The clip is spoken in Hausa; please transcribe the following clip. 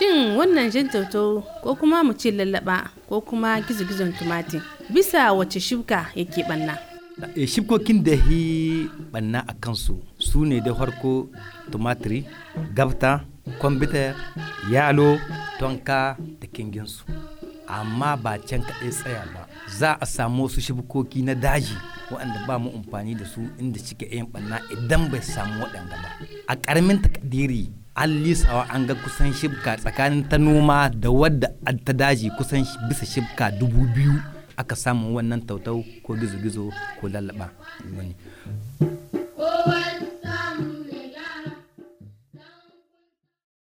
shin wannan jan tautau ko kuma mu ce lallaba ko kuma gizo-gizon tumati bisa wace shuka yake banna e, shibkokin da hi banna a kansu su ne da farko tumatiri gabta kwambitar yalo tonka da kinginsu amma ba can kaɗai tsaya ba za a samu wasu shibkoki na daji waɗanda ba mu amfani da su inda suke yin ɓanna idan bai samu waɗanda ba a ƙaramin takadiri an lisawa an ga kusan shibka tsakanin ta noma da wadda ta daji kusan bisa shibka dubu biyu aka samu wannan tautau ko gizo-gizo ko lallaba